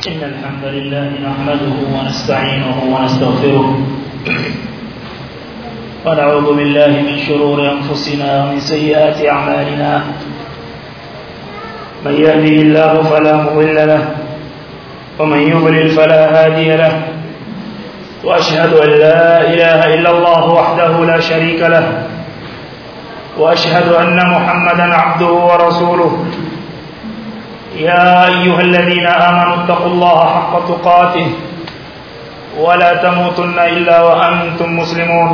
إن الحمد لله نحمده ونستعينه ونستغفره ونعوذ بالله من شرور أنفسنا ومن سيئات أعمالنا من يهده الله فلا مضل له ومن يضلل فلا هادي له وأشهد أن لا إله إلا الله وحده لا شريك له وأشهد أن محمدا عبده ورسوله يا أيها الذين آمنوا اتقوا الله حق تقاته ولا تموتن إلا وأنتم مسلمون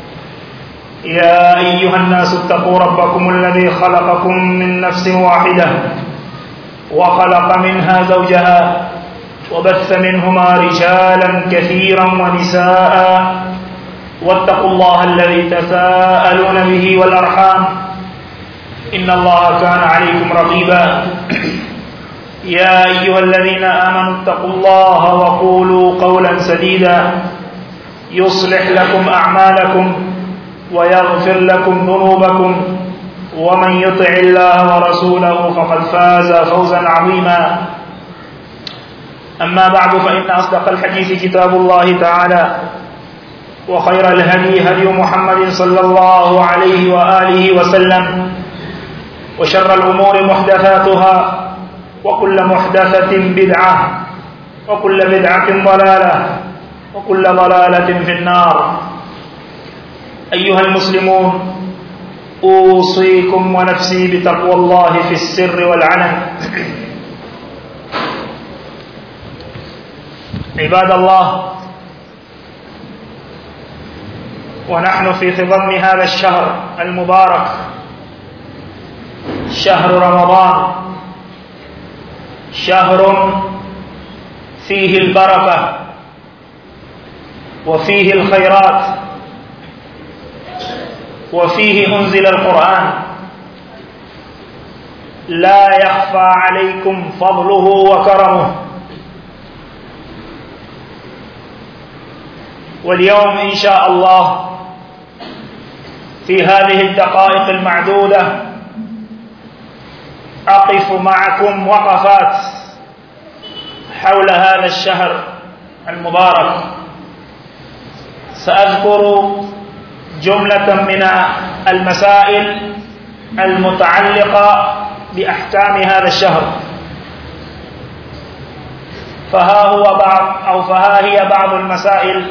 يا أيها الناس اتقوا ربكم الذي خلقكم من نفس واحدة وخلق منها زوجها وبث منهما رجالا كثيرا ونساء واتقوا الله الذي تساءلون به والأرحام إن الله كان عليكم رقيبا يا أيها الذين آمنوا اتقوا الله وقولوا قولا سديدا يصلح لكم أعمالكم ويغفر لكم ذنوبكم ومن يطع الله ورسوله فقد فاز فوزا عظيما أما بعد فإن أصدق الحديث كتاب الله تعالى وخير الهدي هدي محمد صلى الله عليه وآله وسلم وشر الأمور محدثاتها وكل محدثة بدعة وكل بدعة ضلالة وكل ضلالة في النار أيها المسلمون أوصيكم ونفسي بتقوى الله في السر والعلن عباد الله ونحن في خضم هذا الشهر المبارك شهر رمضان شهر فيه البركة وفيه الخيرات وفيه أنزل القرآن لا يخفى عليكم فضله وكرمه واليوم إن شاء الله في هذه الدقائق المعدودة أقف معكم وقفات حول هذا الشهر المبارك سأذكر جملة من المسائل المتعلقة بأحكام هذا الشهر فها هو بعض أو فها هي بعض المسائل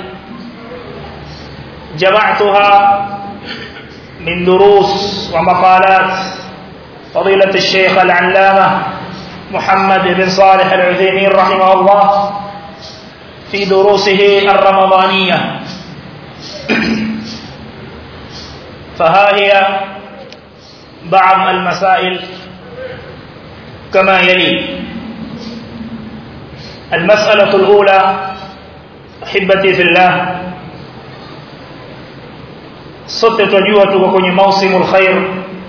جمعتها من دروس ومقالات فضيلة الشيخ العلامة محمد بن صالح العثيمين رحمه الله في دروسه الرمضانية فها هي بعض المسائل كما يلي المسألة الأولى أحبتي في الله sote tunajua tuko kwenye mausimul khair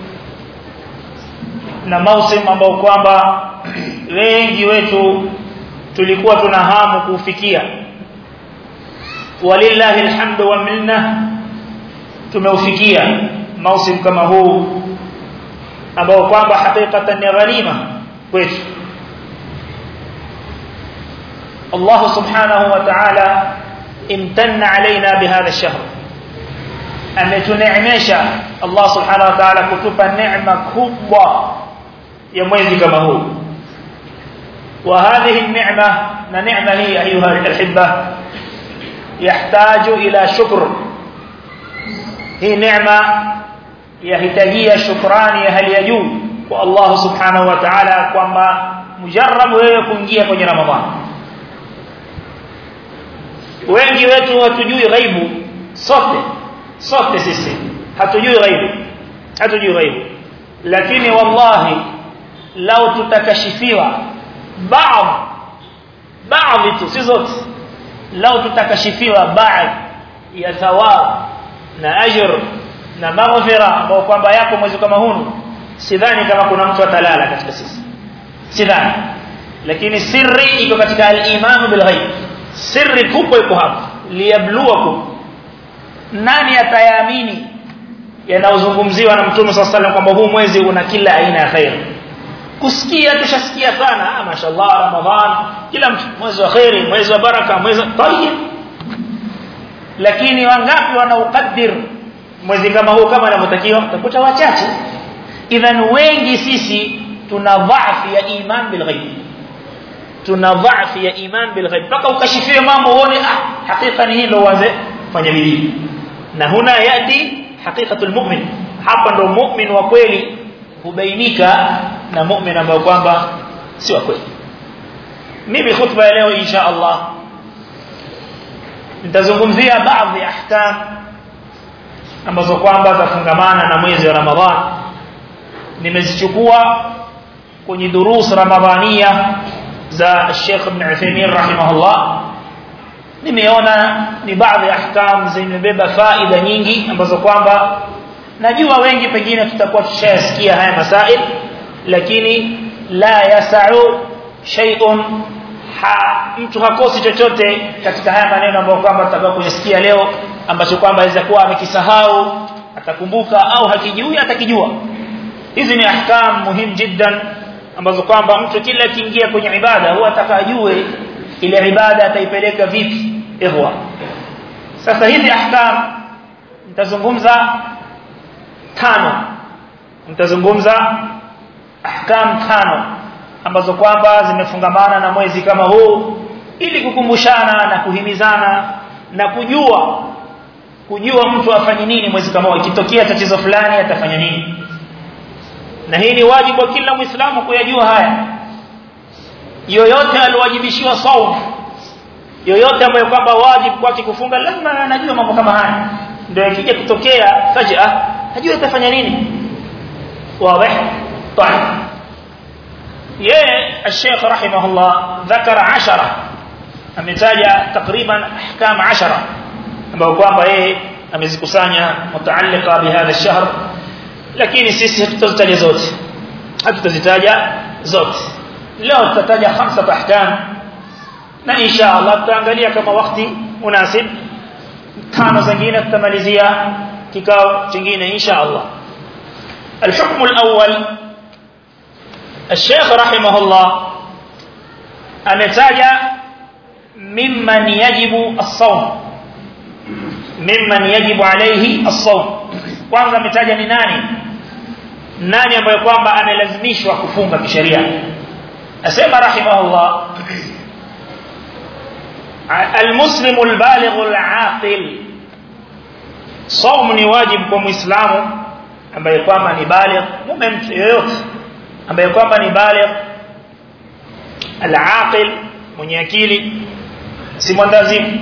na mausim ambao kwamba wengi wetu tulikuwa tuna hamu kuufikia walillahi alhamdu wa minna tumeufikia mausim kama huu ambao kwamba hakikatan ni gharima kwetu Allah subhanahu wa ta'ala imtanna alaina bihadha ash-shahr ametuneemesha Allah subhanahu wa ta'ala kutupa neema kubwa ya mwezi kama huu wa hadhihi an-ni'ma na neema hii ayuha al-ahibba yahtaju ila shukr hii neema yahitajia shukrani ya hali ya juu kwa Allah subhanahu wa ta'ala kwamba mujarrab wewe kuingia kwenye ramadhani wengi wetu hatujui ghaibu sote sote sisi hatujui ghaibu hatujui ghaibu lakini wallahi lau tutakashifiwa baadhi baadhi tu si zote lau tutakashifiwa baadhi ya thawab na ajr na maghfira ambao kwamba yako mwezi kama huu sidhani kama kuna mtu atalala katika sisi sidhani lakini sirri iko katika al-iman bil ghaib sirri kubwa iko hapa liyabluwakum nani atayaamini yanayozungumziwa na mtume swalla sallam kwamba huu mwezi una kila aina ya khair kusikia tushasikia sana ah mashallah ramadhan kila mwezi wa khairi mwezi wa baraka mwezi tayyib lakini wangapi wanaukaddir mwezi kama huu kama anavyotakiwa utakuta wachache idhan wengi sisi tuna dhaifu ya iman bil ghaib tuna dhaifu ya iman bil ghaib mpaka ukashifie mambo uone ah hakika ni hilo uanze fanya bidii na huna yati haqiqatul mu'min hapa ndo mu'min wa kweli hubainika na mu'min ambaye kwamba si wa kweli mimi khutba ya leo insha Allah nitazungumzia baadhi ya ahkam ambazo kwamba zafungamana na mwezi wa Ramadhan nimezichukua kwenye durus ramadhania za Sheikh Ibn Uthaymeen rahimahullah nimeona ni baadhi ya ahkam zimebeba faida nyingi ambazo kwamba najua wengi pengine tutakuwa tushayasikia haya masail lakini la yasau shay'un ha, mtu hakosi chochote katika haya maneno ambayo kwamba tutakuwa kuyasikia leo ambacho kwamba aweza kuwa amekisahau atakumbuka au hakijui atakijua hizi ni ahkam muhimu jiddan ambazo kwamba mtu kila kiingia kwenye ibada huwa atakajue ile ibada ataipeleka vipi ihwa sasa hizi ahkam nitazungumza tano nitazungumza ahkam tano ambazo kwamba zimefungamana na mwezi kama huu ili kukumbushana na kuhimizana na kujua kujua mtu afanye nini mwezi kama huu ikitokea tatizo fulani atafanya nini na hii ni wajibu kwa kila muislamu kuyajua haya yoyote aliwajibishiwa saum yoyote ambaye kwamba wajibu kwake kufunga lazima anajua mambo kama haya ndio ikija kutokea fajaa hajui atafanya nini wazi طيب yeye الشيخ رحمه الله ذكر 10 ametaja takriban ahkam 10 ambao kwamba yeye amezikusanya mutaalliqa bihadha ash-shahr lakini sisi hatutazitaja zote hatutazitaja zote leo tutataja khamsa ahkam na insha Allah tutaangalia kama wakati munasib tano zingine tutamalizia kikao kingine insha Allah الحكم الأول الشيخ رحمه الله ametaja mimman yajibu as-sawm mimman yajibu alayhi as-sawm kwanza ametaja ni nani nani ambaye kwamba amelazimishwa kufunga kisheria asema rahimahullah المسلم البالغ العاقل صوم ni wajibu kwa muislamu ambaye kwamba ni baligh mume mtu yeyote ambaye kwamba ni baligh al-aqil mwenye akili si mwandazimu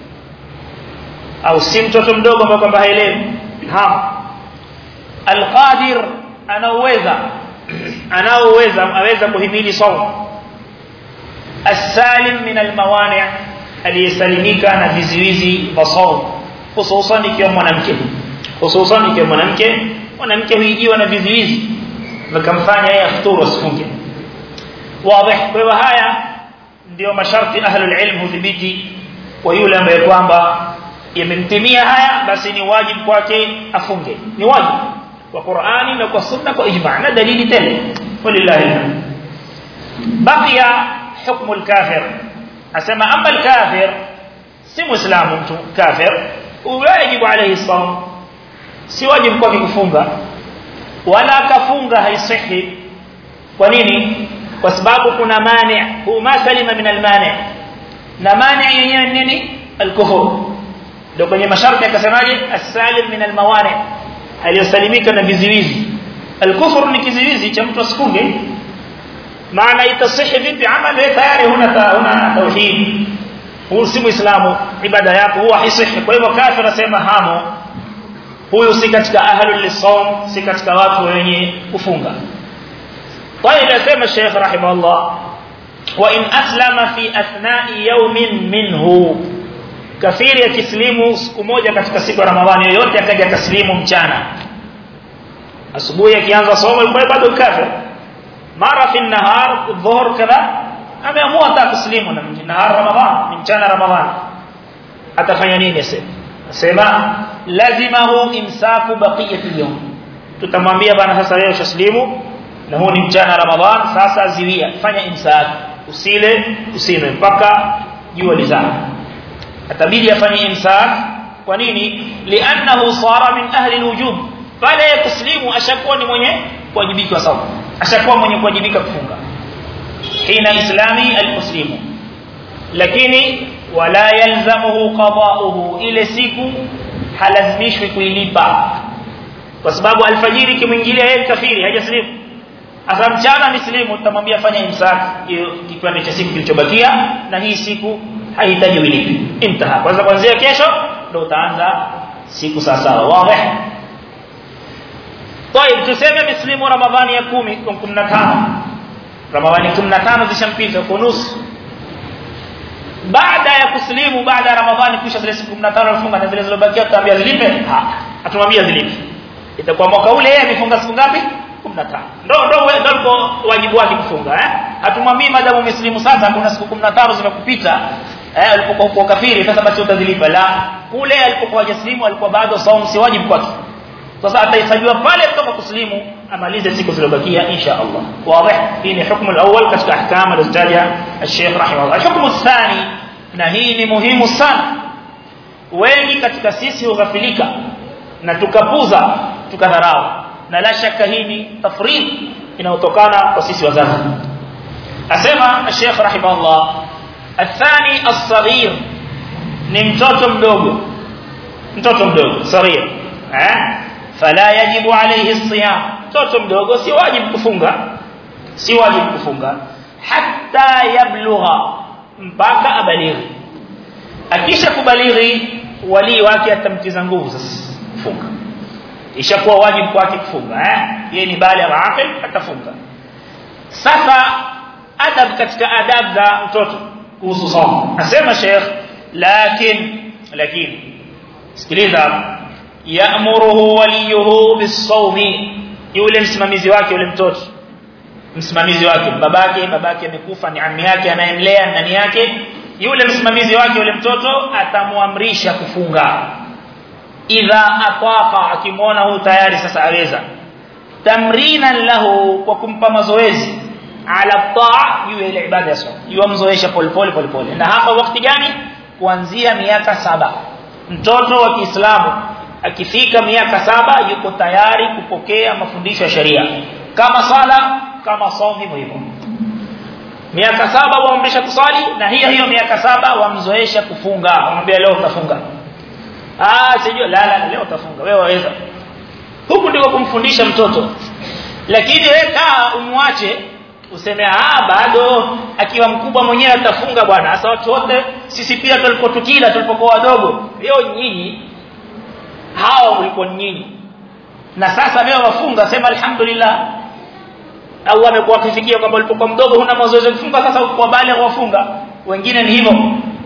au si mtoto mdogo ambaye kwamba haelewi ha al-qadir anaweza anaoweza aweza kuhimili saum as-salim min al-mawani' aliyesalimika na viziwizi vya saum hususan ikiwa mwanamke hususan ikiwa mwanamke mwanamke huijiwa na viziwizi vikamfanya yeye afuturu asifunge wazi kwa hivyo haya ndio masharti ahlul ilm hudhibiti kwa yule ambaye kwamba yamemtimia haya basi ni wajibu kwake afunge ni wajibu kwa Qur'ani na kwa sunna kwa ijma' na dalili tele walillahi baqiya hukmu al-kafir asema amma al-kafir si muislamu mtu kafir wajibu alayhi sawm si wajibu kwake kufunga wala akafunga haisihi kwa nini kwa sababu kuna mani hu ma salima min al-mani na mani yenyewe nini al-kufur ndio kwenye masharti akasemaje as-salim min al-mawani aliyosalimika na viziwizi al-kufur ni kiziwizi cha mtu asifunge maana itasihi vipi amali tayari huna huna tauhid huyu si muislamu ibada yako huwa haisihi kwa hivyo kafir anasema hamo huyu si katika ahlul lisawm si katika watu wenye kufunga طيب اسمع الشيخ رحمه الله وان اسلم في اثناء يوم منه كثير yakislimu siku moja katika siku ya ramadhani yoyote akaja kaslimu mchana asubuhi akianza somo yuko bado kafir mara fi nahar dhuhur kadha ameamua atakuslimu na nahar ramadhan mchana ramadhan atafanya nini asema sema lazimahu imsaku baqiyati yawm tutamwambia bana sasa wewe ushaslimu na huu ni mchana ramadhan sasa ziwia fanya imsak usile usime mpaka jua lizama atabidi afanye imsak kwa nini li'annahu sara min ahli alwujub pale kuslimu ashakuwa ni mwenye kuwajibika sawa ashakuwa mwenye kuwajibika kufunga hina islami almuslimu lakini wala yalzamuhu qada'uhu ile siku halazimishwi kuilipa kwa sababu alfajiri kimwingilia yeye kafiri hajaslimu asa mchana mislimu tutamwambia fanya imsak kipande cha siku kilichobakia na hii siku haihitaji ulipe intaha kwanza kuanzia kesho ndio utaanza siku sawa sawa wazi طيب tuseme mislimu ramadhani ya 10 15 ramadhani 15 zishampita kwa nusu baada ya kuslimu baada ya ramadhani kisha zile siku 15 alifunga na zile zilizobakia tutaambia zilipe atumwambia zilipe itakuwa mwaka ule yeye amefunga siku ngapi 15 ndo ndo ndo wajibu wake kufunga eh hatumwambii madamu muslimu sasa kuna siku 15 zimekupita eh alipokuwa kwa kafiri sasa basi utazilipa la kule alipokuwa hajaslimu alikuwa bado saumu si wajibu kwake sasa atahesabiwa pale kutoka kuslimu amalize siku zilizobakia insha Allah wazi hii ni hukumu alawwal katika ahkam alizotaja Sheikh rahimahullah hukumu thani na hii ni muhimu sana wengi katika sisi hughafilika na tukapuza tukadharau na la shaka hii ni tafrid inayotokana kwa sisi wazazi asema Sheikh rahimahullah athani as-saghir ni mtoto mdogo mtoto mdogo saghir eh fala yajibu alayhi as-siyam mtoto mdogo si wajibu kufunga si wajibu kufunga hatta yablugha mpaka abalighi akisha kubalighi wali wake atamtiza nguvu sasa kufunga ishakuwa wajibu kwake kufunga eh yeye ni bali aqil atafunga sasa adab katika adab za mtoto kuhusu somo asema sheikh lakin lakini sikiliza ya'muruhu waliyuhu bis-sawmi yule msimamizi wake yule mtoto msimamizi wake babake babake amekufa ni ammi yake anayemlea ndani yake yule msimamizi wake yule mtoto atamuamrisha kufunga idha ataqa akimwona huyu tayari sasa aweza tamrinan lahu kwa kumpa mazoezi ala taa juu ile ibada ya swala yuamzoesha polepole polepole na hapa wakati gani kuanzia miaka saba mtoto wa Kiislamu akifika miaka saba yuko tayari kupokea mafundisho ya sheria kama sala kama somo hivyo miaka saba waamrisha kusali na hiyo hiyo miaka saba wamzoesha kufunga wamwambia leo utafunga ah sijui la la leo utafunga wewe waweza huku ndiko kumfundisha mtoto lakini wewe kaa umwache useme ah bado akiwa mkubwa mwenyewe atafunga bwana sasa watu wote sisi pia tulipotukila tulipokuwa wadogo leo nyinyi hao mlikuwa nyinyi na sasa leo wafunga sema alhamdulillah Allah amekuwa akifikia kwamba ulipokuwa mdogo huna mazoezi kufunga sasa uko bale wafunga wengine ni hivyo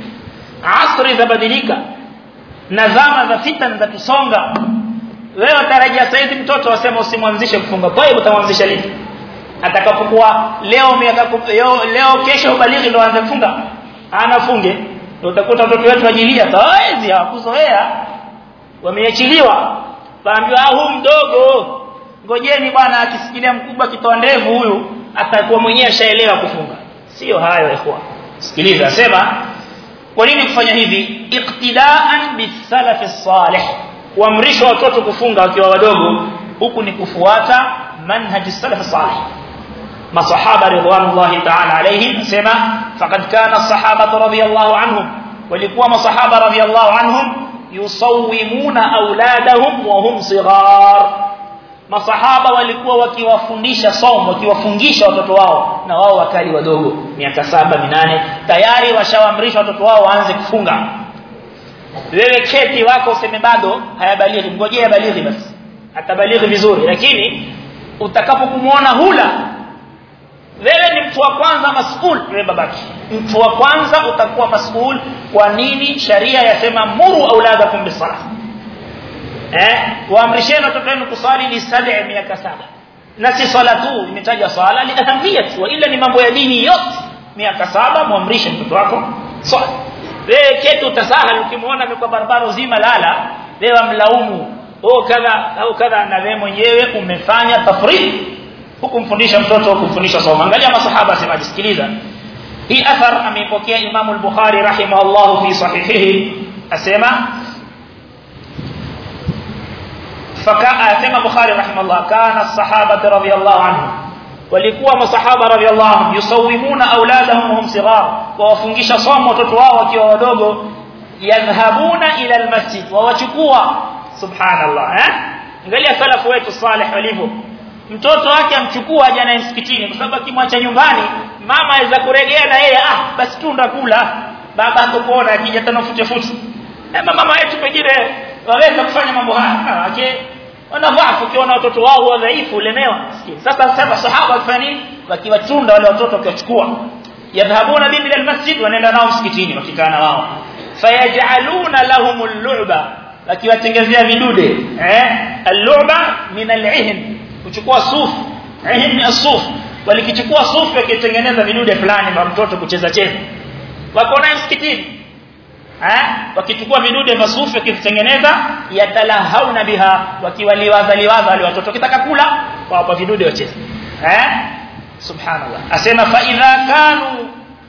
asri zabadilika na zama za fitan za kusonga wewe tarajia saizi mtoto wasema usimwanzishe kufunga kwa hiyo utamwanzisha lini atakapokuwa leo miaka leo, leo kesho ubalighi ndo aanze kufunga anafunge ndio utakuta watoto wetu wajilia hawezi hawakuzoea wameachiliwa waambiwa huu mdogo ngojeni bwana akisikilia mkubwa kitoa ndevu huyu atakuwa mwenyewe ashaelewa kufunga sio hayo ikhwa sikiliza sema kwa nini kufanya hivi iqtidaan bisalaf salih kuamrisha watoto kufunga wakiwa wadogo huku ni kufuata manhaj salaf salih masahaba ridwanullahi ta'ala alayhim sema faqad kana as-sahaba radiyallahu anhum walikuwa masahaba radiyallahu anhum yusawwimuna auladahum wa hum sighar masahaba walikuwa wakiwafundisha somo wakiwafungisha watoto wao na wao wakali wadogo miaka saba minane tayari washawaamrisha watoto wao waanze kufunga wewe keti wako useme bado hayabalighi ngojea balighi basi atabalighi vizuri lakini utakapokumuona hula wewe ni mtu wa kwanza masuul wewe babaki mtu wa kwanza utakuwa masuul kwa nini sharia yasema muru auladakum bisalah eh waamrisheni watoto wenu kusali ni sab'a miaka saba na si swala tu imetaja swala li ahamiyat wa ila ni mambo ya dini yote miaka saba muamrishe mtoto wako swala wewe ketu utasahal ukimwona amekuwa barabara uzima lala wewe mlaumu oh kadha au kadha na wewe mwenyewe umefanya tafrid hukumfundisha mtoto hukumfundisha somo angalia masahaba asemaje sikiliza hii athar ameipokea Imam al-Bukhari rahimahullah fi sahihihi asema faka asema Bukhari rahimahullah kana as-sahaba radhiyallahu anhum walikuwa masahaba radhiyallahu anhum yusawimuna auladahum hum sighar wawafungisha somo watoto wao wakiwa wadogo yadhhabuna ila almasjid wawachukua subhanallah eh angalia salafu wetu salih walivyo mtoto wake amchukua aje naye msikitini kwa sababu akimwacha nyumbani mama aweza kuregea na yeye ah basi tu ndakula baba atakuona akija tena fute fute eh mama wetu pengine waweza kufanya mambo haya ake wanadhaifu kiona watoto wao wadhaifu lemewa sasa sasa sahaba wakifanya nini wakiwachunda wale watoto wakiwachukua yadhhabuna bibi almasjid wanaenda nao msikitini wakikaa na wao fayajaluna lahum al-lu'ba wakiwatengezea vidude eh al-lu'ba min al-ihn kuchukua sufu ihn ni asuf walikichukua sufu wakitengeneza vidude fulani vya mtoto kucheza cheza wako naye msikitini eh wakichukua vidude vya sufu wakitengeneza yatalahauna biha wakiwaliwaza liwaza wale watoto kitaka kula wapa vidude wacheze eh subhanallah asema fa idha kanu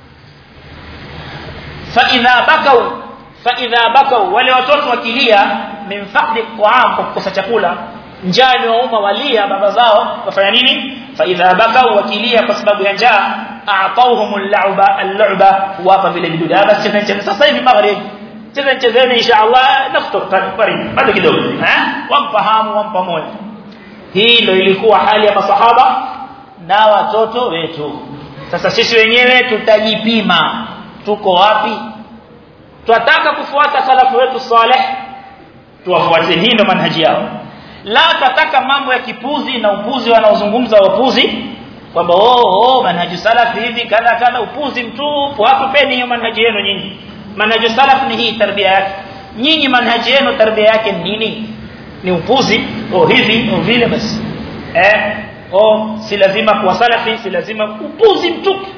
fa idha bakau fa idha bakau wale watoto wakilia min faqdi qaam kwa kukosa chakula njaa imewauma walia baba zao wafanya nini fa idha bakau wakilia kwa sababu ya njaa a'tawhumul la'ba al-la'ba wapa vile vidude basi cheza cheza sasa hivi maghrib cheza chezeni inshallah naftur karibu bado kidogo eh wampa hamu wampa moyo hii ndio ilikuwa hali ya masahaba na watoto wetu sasa sisi wenyewe tutajipima tuko wapi tunataka kufuata salafu wetu saleh tuwafuate hii ndio manhaji yao la tataka mambo ya kipuzi na upuzi wanaozungumza wapuzi kwamba oh oh manhaji salafi hivi kadha kadha upuzi mtupu hakupeni hiyo manhaji yenu nyinyi manhaji salaf ni hii tarbia yake nyinyi manhaji yenu tarbia yake ni nini ni upuzi oh hivi oh vile basi eh oh si lazima kuwa salafi si lazima upuzi mtupu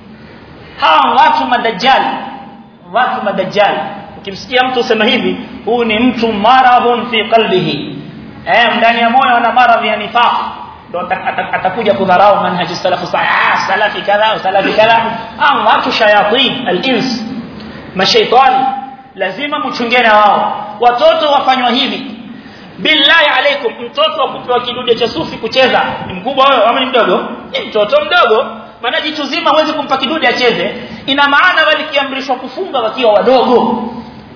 hawa watu madajjal watu madajjal ukimsikia mtu usema hivi huu ni mtu maradhun fi qalbihi eh ndani ya moyo ana maradhi ya nifaq ndo atakuja kudharau manhaji salafu sahih salafi kadha salafi kadha am watu shayatin al-ins mashaitani lazima mchungene wao watoto wafanywa hivi billahi alaikum mtoto akupewa kidude cha sufi kucheza ni mkubwa wewe ama ni mdogo ni mtoto mdogo maana jitu zima huwezi kumpa kidude acheze ina maana walikiamrishwa kufunga wakiwa wadogo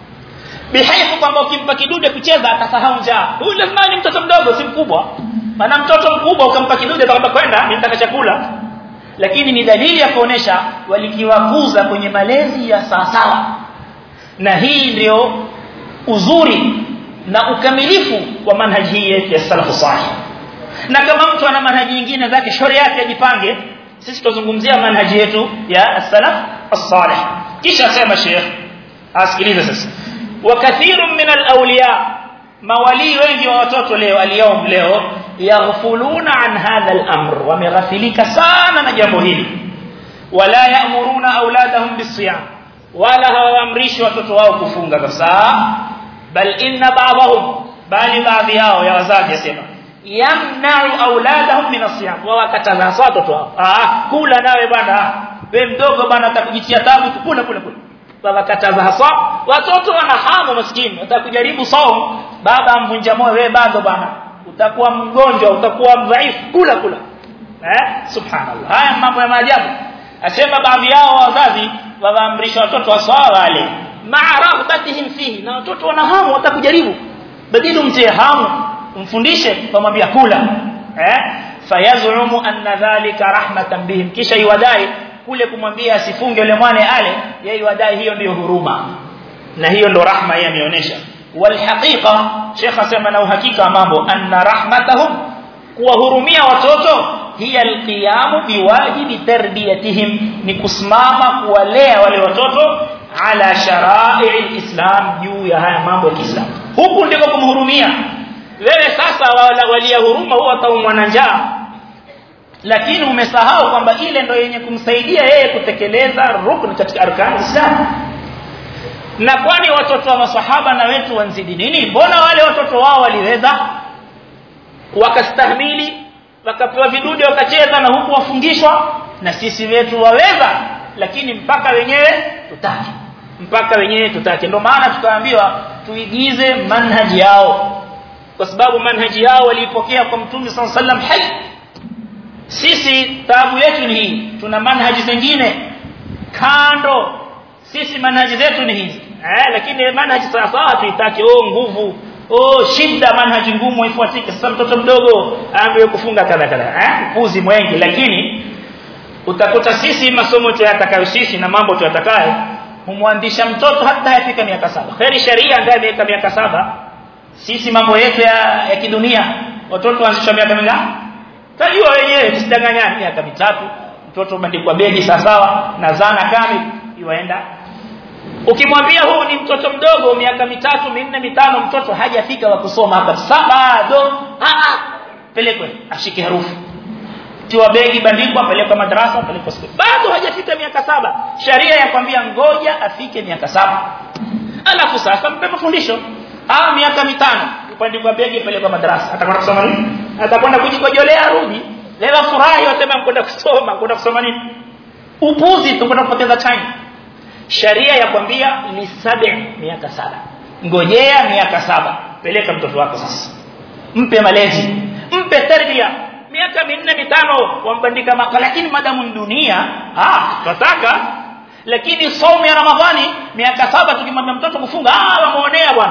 bihaifu kwamba ukimpa kidude kucheza atasahau njaa huyu lazima ni mtoto mdogo si mkubwa maana mtoto mkubwa ukampa kidude kwamba kwenda nitaka chakula lakini ni dalili ya kuonesha walikiwakuza kwenye malezi ya sawasawa na hii ndio uzuri na ukamilifu wa manhaji hii ya salafu salih na kama mtu ana manhaji nyingine zake shauri yake ajipange sisi tuzungumzia manhaji yetu ya salaf as-salih kisha sema sheikh asikilize sasa wa kathirun min al-awliya mawali wengi wa watoto leo aliyom leo yaghfuluna an hadha al-amr wameghafilika sana na jambo hili wala ya'muruna auladahum bisiyam wala hawaamrishi watoto wao kufunga kabisa bal inna ba'dahum bali baadhi yao ya wazazi yasema yamna'u auladahum min asiyam wa wakataza watoto wao ah kula nawe bwana wewe mdogo bwana atakujitia tabu kula kula kula wakataza hasa watoto wana hamu maskini watakujaribu saum baba amvunja moyo wewe bado bwana utakuwa mgonjwa utakuwa dhaifu kula kula eh subhanallah haya mambo ya maajabu asema baadhi yao wazazi wawaamrisha watoto waswala wale ma'a raghbatihim fihi na watoto wana hamu watakujaribu badili umtie hamu umfundishe kumwambia kula eh fayazumu anna dhalika rahmatan bihim kisha iwadai kule kumwambia asifunge yule mwane ale yeye wadai hiyo ndiyo huruma na hiyo ndo rahma yeye ameonyesha walhaqiqa Sheikh asema na uhakika mambo anna rahmatahum kuwahurumia watoto hiya alqiyamu biwajibi tarbiyatihim ni kusimama kuwalea wale watoto ala shara'i alislam juu ya haya mambo ya Kiislamu huku ndiko kumhurumia wewe sasa walia huruma huwa ataumwa na njaa lakini umesahau kwamba ile ndo yenye kumsaidia yeye kutekeleza rukni katika arkani Islam na kwani watoto wa masahaba na wetu wanzidi nini mbona wale watoto wao waliweza wakastahimili wakapewa vidude wakacheza na huku wafungishwa na sisi wetu waweza lakini mpaka wenyewe tutaki mpaka wenyewe tutaki ndio maana tukaambiwa tuigize manhaji yao kwa sababu manhaji yao waliipokea kwa mtume sallallahu alaihi wasallam hai sisi taabu yetu ni hii tuna manhaji zingine kando sisi manhaji zetu ni hizi eh lakini manhaji sawa tuitaki oh nguvu oh shida manhaji ngumu ifuatike sasa mtoto mdogo aambiwe kufunga kadha kadha eh puzi mwengi lakini utakuta sisi masomo tuyatakayo sisi na mambo tuyatakayo humwandisha mtoto hata hayafika miaka saba kheri sharia ndiye miaka miaka saba sisi mambo yetu ya, ya kidunia watoto waanzishwa miaka mingapi tajua wenyewe tusidanganyane miaka mitatu mtoto umandikwa begi sawa na zana kamili iwaenda ukimwambia huu ni mtoto mdogo miaka mitatu minne mitano mtoto hajafika wa kusoma hapa bado a pelekwe ashike herufi tiwa begi bandikwa pelekwa madrasa pelekwa shule bado hajafika miaka saba sharia yakwambia ngoja afike miaka saba alafu sasa mpe mafundisho ah miaka mitano kupandikwa begi pelekwa madrasa atakwenda kusoma nini atakwenda kujikojolea arudi leo furahi wasema mkwenda kusoma kwenda kusoma nini upuzi tukwenda kupoteza time sharia yakwambia ni sabi miaka saba ngojea miaka saba peleka mtoto wako sasa mpe malezi mpe tarbia miaka minne mitano wambandika maka lakini madamu dunia ah tunataka lakini saumu ya ramadhani miaka saba tukimwambia mtoto kufunga ah wamuonea bwana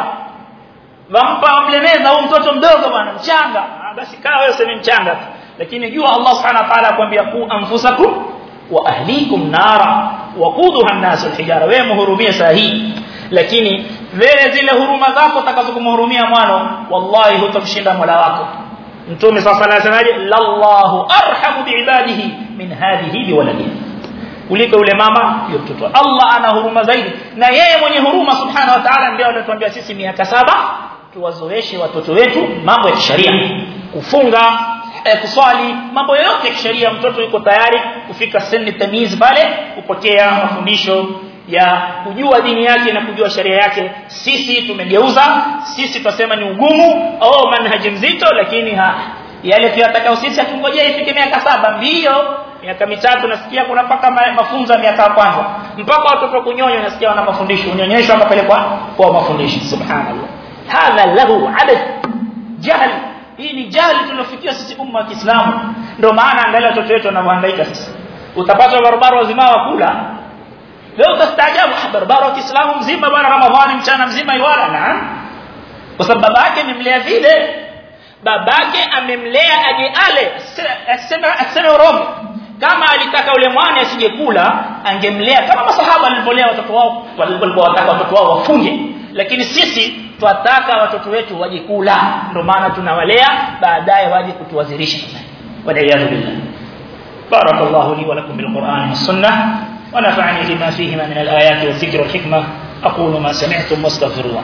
wampa wamlemeza huyu mtoto mdogo bwana mchanga ah, basi kaa wewe sema mchanga tu lakini jua Allah subhanahu wa ta'ala akwambia ku anfusakum wa ahlikum nara waquduha an-nas al-hijara wewe muhurumie sahihi lakini wewe zile huruma zako utakazokumhurumia mwana wallahi hutamshinda mola wako mtume sasa anasemaje lallahu arhamu biibadihi min hadhihi biwaladihi kuliko yule mama yule mtoto Allah ana huruma zaidi na yeye mwenye huruma subhanahu wa ta'ala ndio anatuambia sisi miaka saba tuwazoeshe watoto wetu mambo ya kisheria kufunga eh, kuswali mambo yote ya kisheria mtoto yuko tayari kufika seni tamiz pale kupokea mafundisho ya kujua dini yake na kujua sheria yake sisi tumegeuza sisi tunasema ni ugumu au manhaji mzito lakini ha yale tuyatakao sisi atungojea ifike miaka saba mbio miaka mitatu nasikia kuna mpaka mafunzo ya miaka ya kwanza mpaka watoto kunyonya nasikia wana mafundisho unyonyeshwa akapelekwa kwa mafundisho subhanallah hadha lahu adad jahl hii ni jahili tulofikia sisi umma wa Kiislamu ndio maana angalia watoto wetu wanavyohangaika sasa utapata barabara wazima wa kula leo utastaajabu barabara wa Kiislamu mzima bwana Ramadhani mchana mzima iwala na kwa sababu babake amemlea vile babake amemlea aje ale asema asema roho kama alitaka ule mwana asije kula angemlea kama masahaba walivyolea watoto wao walikuwa wataka watoto wao wafunge lakini sisi twataka watoto wetu waje kula ndio maana tunawalea baadaye waje kutuwazirisha waliyadhu billah barakallahu li wa lakum bil qur'an was sunnah wa nafa'ani lima fihima min al ayati wal dhikri wal hikmah aqulu ma sami'tum wastaghfirullah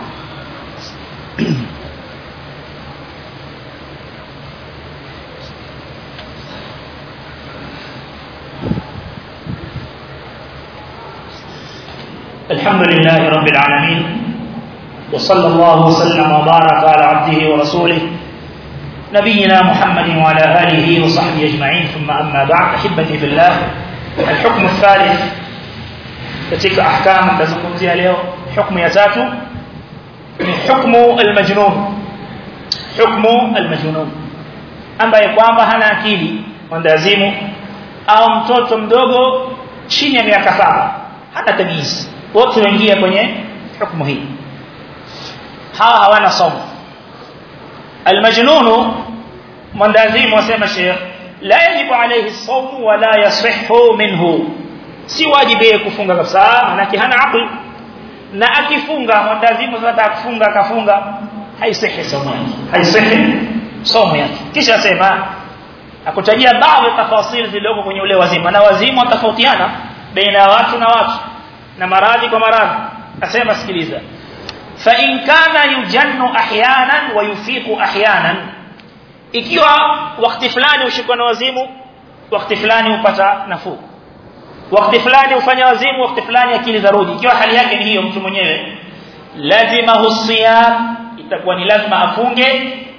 الحمد لله رب العالمين وصلى الله وسلم وبارك على عبده ورسوله نبينا محمد وعلى آله وصحبه أجمعين ثم أما بعد أحبتي في الله الحكم الثالث كتلك أحكام تزكمزيها اليوم حكم يتاتو من حكم المجنون حكم المجنون ambaye kwamba hana akili mwendazimu au mtoto mdogo chini ya miaka saba hana tamizi wote waingia kwenye hukumu hii hawa hawana somo almajnun mwandazimu wasema sheikh la yajibu alayhi as-sawm wa la yasihhu minhu si wajibu kufunga kabisa manake hana aqli na akifunga mwandazimu sasa akufunga akafunga haisihi somo yake haisihi somo yake kisha sema akutajia baadhi ya tafasiri zilizoko kwenye ule wazimu na wazimu watafautiana baina ya watu na watu na maradhi kwa maradhi asema sikiliza fa in kana yujannu ahyanan wa yufiqu ahyanan ikiwa wakati fulani ushikwa na wazimu wakati fulani upata nafuu wakati fulani ufanya wazimu wakati fulani akili zarudi ikiwa hali yake ni hiyo mtu mwenyewe lazima husiyam itakuwa ni lazima afunge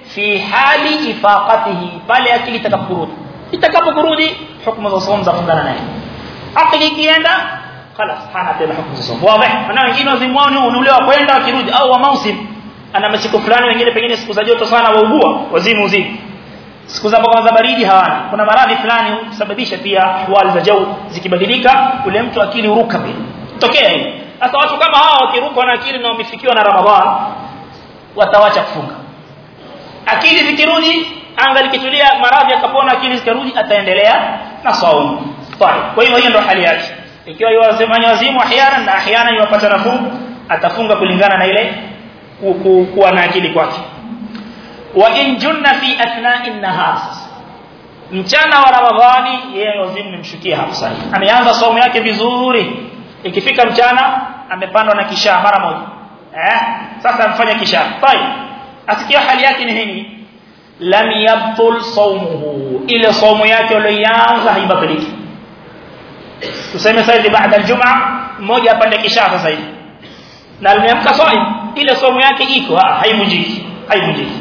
fi hali ifaqatihi pale akili itakaporudi itakaporudi hukumu za somo zafungana naye akili ikienda خلاص hana tena hukumu za somo wazi na wengine wazimwao unulewa kwenda wakirudi au wa mausim ana masiku fulani wengine pengine siku za joto sana waugua wazimu uzimu siku za za baridi hawana kuna maradhi fulani husababisha pia hali za jau zikibadilika ule mtu akili uruka pia tokea hiyo sasa watu kama hao wakiruka na akili na wamefikiwa na Ramadhan watawacha kufunga akili zikirudi anga likitulia maradhi akapona akili zikarudi ataendelea na saumu kwa hiyo hiyo ndio hali yake ikiwa yuwasemanya wazimu ahyana na ahyana yuwapata nafuu atafunga kulingana na ile kuwa na akili kwake wa in junna fi athna'i an-nahar mchana wa ramadhani yeye wazimu nimshukia hapo sasa ameanza somo yake vizuri ikifika mchana amepandwa na kisha mara moja eh sasa amfanya kisha tayeb asikia hali yake ni nini lam yabtul sawmuhu ile somo yake aliyoanza haibatiliki tuseme sasa baada aljum'a mmoja apande kisha sasa hivi na aliamka saim ile somo yake iko haivunjiki haivunjiki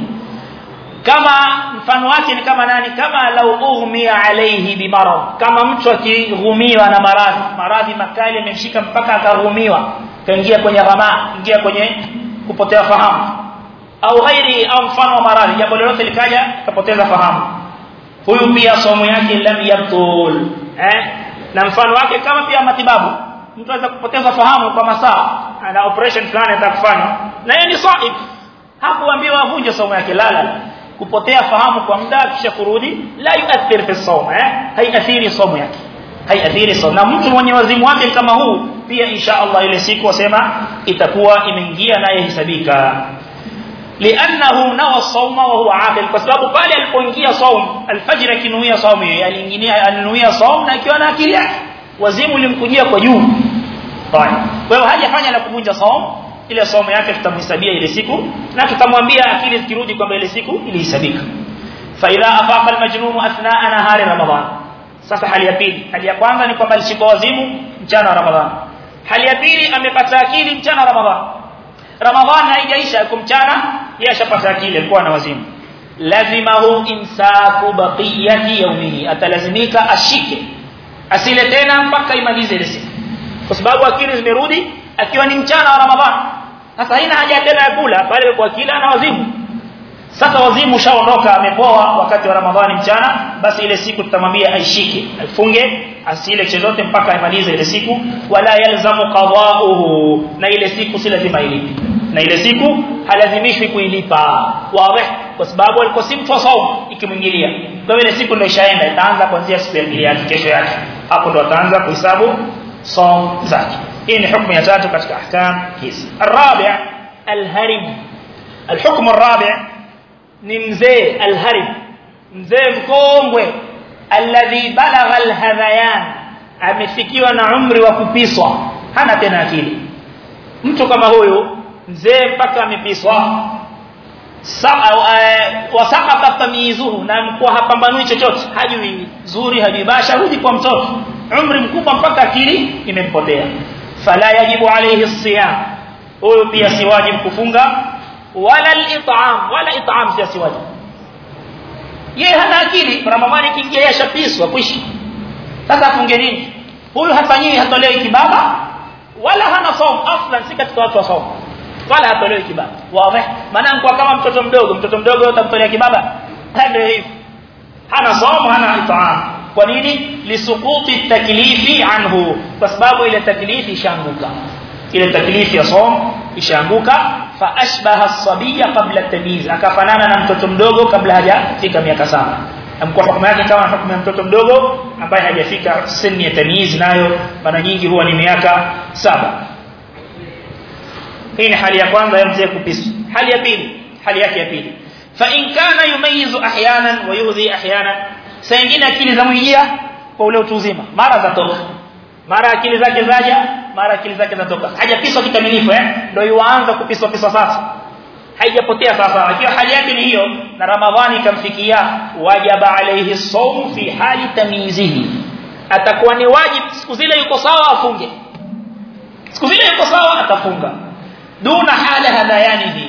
kama mfano wake ni kama nani kama lau ughmiya alayhi bimarad kama mtu akighumiwa na maradhi maradhi makali yamemshika mpaka akaghumiwa kaingia kwenye ghama ingia kwenye kupotea fahamu au ghairi au mfano wa maradhi jambo lolote likaja kapoteza fahamu huyu pia somo yake lam yabtul eh na mfano wake kama pia matibabu mtu anaweza kupoteza fahamu kwa masaa ana operation fulani atakufanya na yeye ni saib hakuambiwa avunje somo yake lala kupotea fahamu kwa muda kisha kurudi la yuathir fi sawm eh haiathiri somo yake haiathiri somo na mtu mwenye wazimu wake kama huu pia insha Allah ile siku wasema itakuwa imeingia naye hesabika لانه نوى الصوم وهو عاقل kwa sababu pale alipoingia saum alfajr akinuia saum yeye aliingia alinuia saum na akiwa na akili yake wazimu ulimkujia kwa juu kwa hiyo hajafanya la kuvunja saum ile somo yake tutamhesabia ile siku na tutamwambia akili zikirudi kwamba ile siku ilihesabika fa idha afaqa almajnun athnaa nahari ramadan sasa hali ya pili hali ya kwanza ni kwamba alishika wazimu mchana wa ramadhan hali ya pili amepata akili mchana wa ramadhan ramadhan haijaisha yuko mchana yeye ashapata akili alikuwa na wazimu lazimahu insaku baqiyati yawmihi atalazimika ashike asile tena mpaka imalize ile siku kwa sababu akili zimerudi akiwa ni mchana wa ramadhan sasa haina haja tena ya kula bali kwa kila na wazimu sasa wazimu ushaondoka amepoa wakati wa ramadhani mchana basi ile siku tutamwambia aishike afunge asile chochote mpaka amalize ile siku wala yalzamu qada'uhu na ile siku si lazima ilipe na ile siku halazimishwi kuilipa wazi kwa sababu alikuwa si mtu wa saumu ikimwingilia kwa ile siku ndio ishaenda itaanza kuanzia siku ya pili yake kesho yake hapo ndo ataanza kuhesabu saum zake hii ni hukumu ya tatu katika ahkam hizi الرابع الهرم الحكم الرابع ni mzee alharib mzee mkongwe alladhi balagha alhadhayan amefikiwa na umri wa kupiswa hana tena akili mtu kama huyu mzee mpaka amepiswa wasaqata tamyizuhu na mkuwa hapambanui chochote hajui zuri hajui basha rudi kwa mtoto umri mkubwa mpaka akili imempotea fala yajibu alayhi siyam huyu pia si wajibu kufunga wala al-it'am wala it'am si wajibu yeye hana akili ramadhani kiingia yashapiswa kuishi sasa afunge nini huyu hafanyiwi hatolewi kibaba wala hana saum aslan si katika watu wa saum wala hatolewi kibaba wazi maana kwa kama mtoto mdogo mtoto mdogo utamtolea kibaba ndio hivi hana saum hana it'am kwa nini lisukuti taklifi anhu kwa sababu ile taklifi ishaanguka ile taklifi ya saum ishaanguka fa ashbaha as-sabiyya qabla at-tamyiz akafanana na mtoto mdogo kabla hajafika miaka saba amkuwa hukumu yake kama hukumu ya mtoto mdogo ambaye hajafika sinni ya tamyiz nayo mara nyingi huwa ni miaka saba hii ni hali ya kwanza ya mzee kupiswa hali ya pili hali yake ya pili fa in kana yumayizu ahyanan wa yudhi ahyanan saa nyingine akili za mwingia kwa ule utu uzima mara zatoka mara akili zake zaja mara akili zake zatoka hajapiswa kikamilifu eh ndio yuanza kupiswa piswa sasa haijapotea sasa akiwa hali yake ni hiyo na ramadhani ikamfikia wajaba alayhi sawm fi hali tamyizihi atakuwa ni wajibu siku zile yuko sawa afunge siku zile yuko sawa atafunga duna hala hadayanihi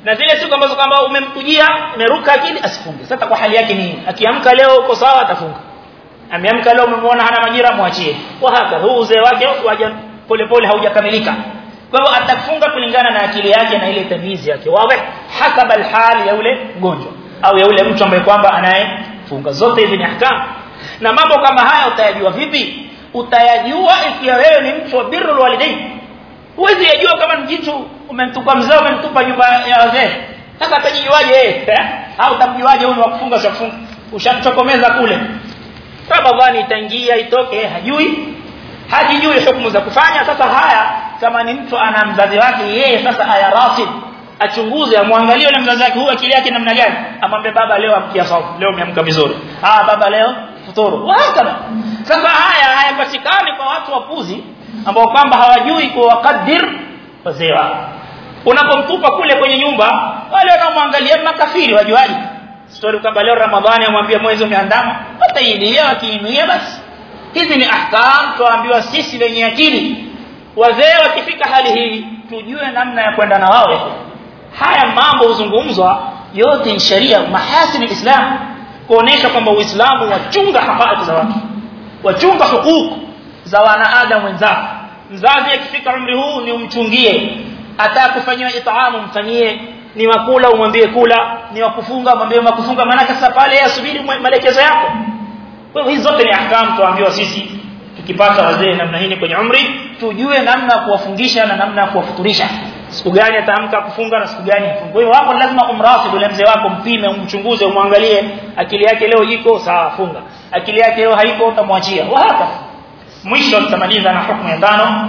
na zile siku ambazo kwamba umemkujia umeruka akili asifunge sasa kwa hali yake nini akiamka leo uko sawa atafunga ameamka leo umemwona hana majira mwachie kwa haka huu uzee wake waja polepole haujakamilika kwa hivyo atafunga kulingana na akili yake na ile tamizi yake wazi hasaba alhali ya yule mgonjwa au ya yule mtu ambaye kwamba anayefunga zote hizi ni ahkam na mambo kama haya utayajua vipi utayajua ikiwa wewe ni mtu wa birrul walidain huwezi yajua kama ni jitu umemtupa mzee umemtupa nyumba ya wazee sasa atajijuaje yeye au utamjuaje huyu wa kufunga sio kufunga ushamtokomeza kule Ramadhani itaingia itoke hajui hajijui hukumu za kufanya sasa haya kama ni mtu ana mzazi wake yeye sasa aya rasid achunguze amwangalie yule mzazi wake huyu akili yake namna gani amwambie baba leo amkia sawa leo umeamka vizuri ah baba leo futuru hakana sasa haya hayapatikani kwa watu wapuzi ambao kwamba hawajui kuwakadir wazee wao unapomtupa kule kwenye nyumba wale wanaomwangalia makafiri wajuaji story kwamba leo ramadhani amwambia mwezi umeandama watailia wakiinuia basi hizi ni ahkam tuambiwa sisi wenye akili wazee wakifika hali hii tujue namna ya kwenda na wao haya mambo huzungumzwa yote ni sharia mahasini islam kuonesha kwamba uislamu wachunga haki za watu wachunga hukuku za wanaadamu wenzako mzazi akifika umri huu ni umchungie atakufanyia itaamu mfanyie ni wakula umwambie kula ni wakufunga mwambie wakufunga maana sasa pale asubiri maelekezo yako kwa hivyo hizo zote ni ahkam tuambiwa sisi tukipata wazee namna hii kwenye umri tujue namna kuwafungisha na namna kuwafuturisha siku gani ataamka kufunga na siku gani afunga kwa hivyo hapo lazima umrasibu yule mzee wako mpime umchunguze umwangalie akili yake leo iko sawa funga akili yake leo haiko utamwachia wahaka mwisho tutamaliza na hukumu ya tano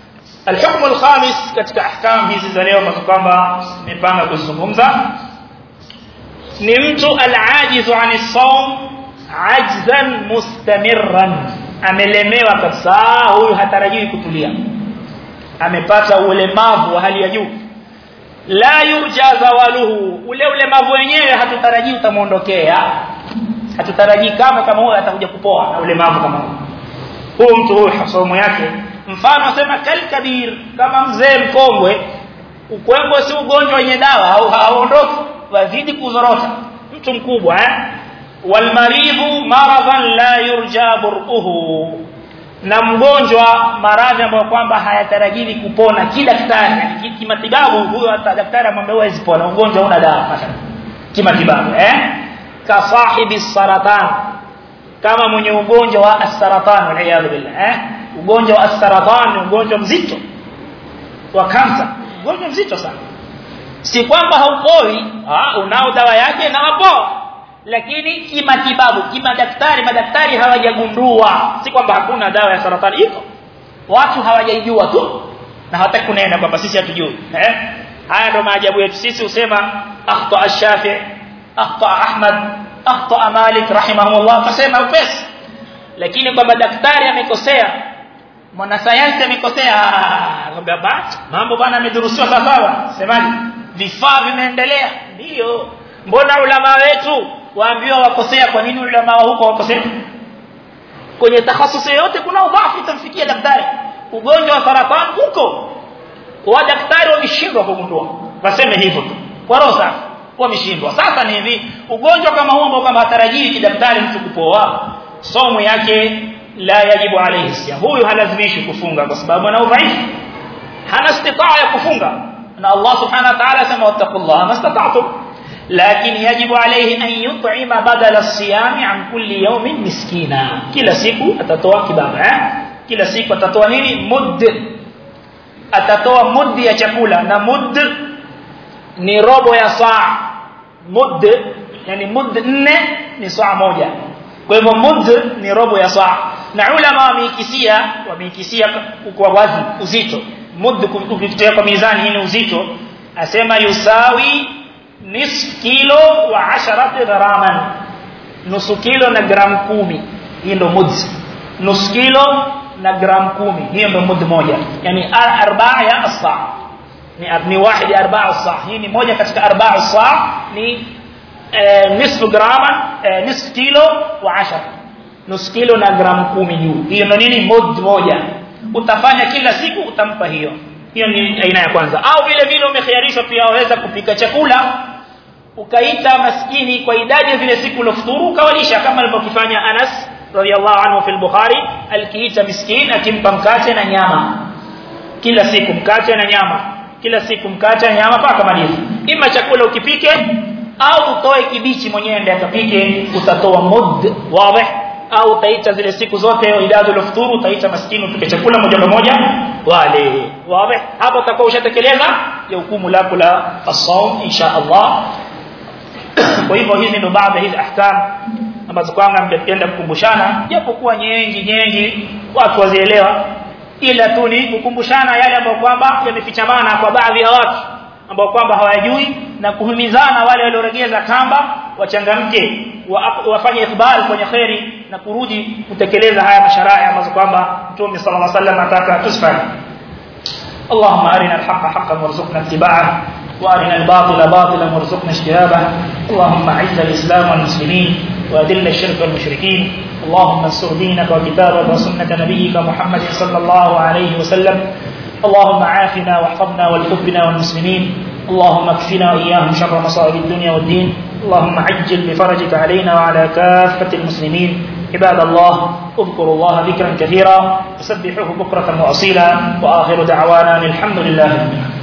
الحكم الخامس katika ahkam hizi za leo ambazo kwamba nimepanga kuzungumza ni mtu al-ajizu an as-sawm ajzan mustamirran amelemewa kabisa huyu hatarajii kutulia amepata ulemavu wa hali ya juu la yurja zawaluhu ule ulemavu wenyewe hatutarajii utamuondokea hatutarajii kama kama huyo atakuja kupoa na ulemavu kama huyo huyo mtu huyo somo yake mfano asema kalkabir kama mzee mkongwe ukongwe si ugonjwa wenye dawa au hauondoki wazidi kuzorota mtu mkubwa eh walmaridhu maradan la yurja bur'uhu na mgonjwa maradhi ambayo kwamba hayatarajiwi kupona kidaktari kimatibabu huyo hata daktari amwambia huwezi pona ugonjwa una dawa mathalan kimatibabu eh ka sahibi saratan kama mwenye ugonjwa wa as-saratan wal billah eh ugonjwa wa as-saratan ni ugonjwa mzito wa kansa ugonjwa mzito sana si kwamba haupoi ah unao dawa yake na wapoa lakini kimatibabu kimadaktari madaktari hawajagundua si kwamba hakuna dawa ya saratani iko watu hawajaijua tu na hawataki kunena kwamba sisi hatujui eh haya ndo maajabu yetu sisi usema akhta ash-shafi akhta ahmad akhta malik rahimahullah kasema upesi lakini kwamba daktari amekosea mwanasayansi amekosea ngombe basi mambo bana amedurusiwa sawa semaje vifaa vimeendelea ndio mbona ulama wetu waambiwa wakosea kwa nini ulama wa huko wakosea kwenye takhasusi yote kuna udhaifu itamfikia daktari ugonjwa wa saratani huko wa daktari wameshindwa kugundua waseme hivyo tu kwa rosa wameshindwa sasa ni hivi ugonjwa kama huo ambao kama hatarajii kidaktari mtu kupoa somo yake la yajibu alayhi siyam huyu halazimishi kufunga kwa sababu ana udhaifu hana istitaa ya kufunga na Allah subhanahu wa ta'ala sema wattaqullaha mastata'tum لكن يجب عليه أن يطعم بدل الصيام عن كل يوم مسكينا كلا سيكو أتتوى كبابا كلا سيكو أتتوى نيني مد أتتوى مد يا chakula na mud ni robo ya saa mud yani mud nne ni saa moja kwa hivyo mud ni robo ya saa na ulama wameikisia wameikisia kwa wazi uzito mud kupitia kwa mizani hii uzito asema yusawi nisf kilo wa 10 graman nusu kilo na gram kumi hii ndo mud nusu kilo na gram kumi hiyo ndo mud moja yani arbaa ya asa ni ni wahidi arbaa asa hii ni moja katika arbaa asa ni nisfu grama nisfu kilo wa 10 nusu kilo na gram kumi juu hiyo ndo nini mud moja utafanya kila siku utampa hiyo hiyo ni aina ya kwanza au vile vile umekhiarishwa pia waweza kupika chakula ukaita maskini kwa idadi ya zile siku ulofuturu ukawalisha kama alivyofanya Anas radhiallahu anhu fil Bukhari alikiita miskin akimpa mkate na nyama kila siku mkate na nyama kila siku mkate na nyama mpaka maliza ima chakula ukipike au utoe kibichi mwenyewe ndiye akapike utatoa mud wazi au utaita zile siku zote idadi ulofuturu utaita maskini upike chakula moja kwa moja wale wazi hapo utakuwa ushatekeleza ya hukumu lako la as-sawm insha Allah kwa hivyo hizi ndo baadhi hizi ahkam ambazo kwanga mngependa kukumbushana japokuwa nyingi nyingi watu wazielewa ila tu ni kukumbushana yale ambayo kwamba yamefichamana kwa baadhi ya watu ambao kwamba hawajui na kuhimizana wale walioregeza kamba wachangamke wafanye ikbal kwenye khairi na kurudi kutekeleza haya masharaa ambazo kwamba Mtume صلى الله عليه وسلم ataka tusfanye اللهم أرنا الحق حقا وارزقنا اتباعه وارنا الباطل باطلا وارزقنا اجتنابه اللهم اعز الاسلام والمسلمين واذل الشرك والمشركين اللهم انصر دينك وكتابك وسنه نبيك محمد صلى الله عليه وسلم اللهم عافنا واحفظنا والحبنا والمسلمين اللهم اكفنا واياهم شر مصائب الدنيا والدين اللهم عجل بفرجك علينا وعلى كافه المسلمين عباد الله اذكروا الله ذكرا كثيرا وسبحوه بكره واصيلا واخر دعوانا الحمد لله رب العالمين